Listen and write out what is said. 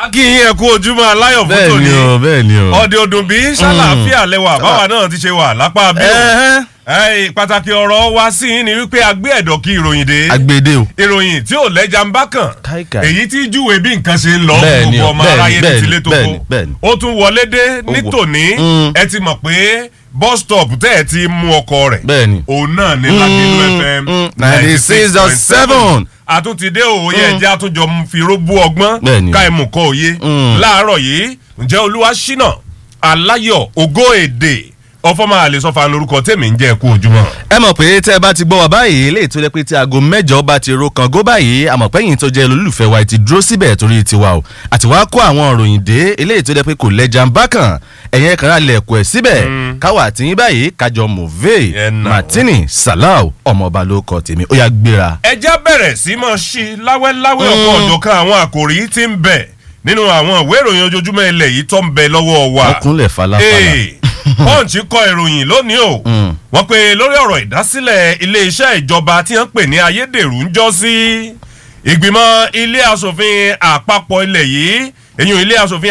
akínyìn ẹ̀kú ojúmọ́ aláyọ̀ fún bẹ́ẹ̀ tòní ni o bẹ́ẹ̀ ni o. ọdẹ ọdún bíi sálàáfíà lẹwà báwa náà ti ṣe wà lápá bí o Ẹ̀hẹ́n. Ẹ́ẹ̀, pàtàkì ọ̀rọ̀ wa sí i ni wípé a gbé ẹ̀dọ̀ kí ìròyìn dé agbede o. ìròyìn tí ò lẹ́jà ń bá kàn Káìkàì. èyí tí júwe bí nǹkan ṣe ń lọ Bẹ́ẹ̀ ni gbogbo o, ọmọ bẹ́ẹ̀ ni, aráyé ní bẹ́ẹ̀ tilé ni, tó bẹ́ẹ̀ kó ni, bẹ́ẹ̀ ni. ó tún wọlé dé ní wọ- tòní Mm. ẹ ti mọ̀ pé bus stop tẹ́ ẹ ti mú ọkọ rẹ̀ bẹ́ẹ̀ ni. òun náà ní Lágẹ̀lú FM ninety six dot seven. àtúntìdé òye ẹ̀jẹ̀ àtúnjọ fi róbú ọgbọ́n Bẹ́ẹ̀ ni. ká ẹ̀mú kọ́ òye Mm. láàárọ̀ yìí ǹjẹ́ olúwa ṣínà aláyọ̀ ògo èdè ọfọmọ àlesọfà lórúkọ tèmi ń jẹ́ ẹ̀kú ojúmọ́. ẹ mọ̀ pé tẹ́ ẹ bá ti gbọ́ wa báyìí eléyìí tó jẹ́ pé tí aago mẹ́jọ bá ti ro kan gó báyìí àmọ̀ pẹ́yìn tó jẹ́ olólùfẹ́ wa ti dúró síbẹ̀ torí tiwa o àti wàá kó àwọn òròyìn dé eléyìí tó jẹ́ pé kò lẹ́jà ń bá kàn ẹ̀yẹn kan alẹ̀ ẹ̀kọ́ ẹ̀ síbẹ̀ káwa àti yín báyìí kájọ move Ẹ nà ó. martini salau ọmọọba ló kọ tèmi ó yá gbéra. ẹjẹ́ bẹ̀rẹ̀ sí mọ́ sí láwẹ́láwẹ́ ọ̀pọ̀ ọ̀jọ̀kan àwọn àkòrí tí ń bẹ nínú àwọn ìwé ìròyìn ojoojúmọ́ ilẹ̀ yìí tó ń bẹ lọ́wọ́ wa. wọ́n kúnlẹ̀ falafala. Ee, punch kọ ìròyìn lónìí o Mm. wọ́n pe lórí ọ̀rọ̀ ìdásílẹ̀ iléeṣẹ́ ìjọba tí wọ́n pè ní ayédèrú ń jọ́ sí ìgbìmọ̀ ilé asòfin àpapọ̀ ilẹ̀ yìí èyí ilé asòfin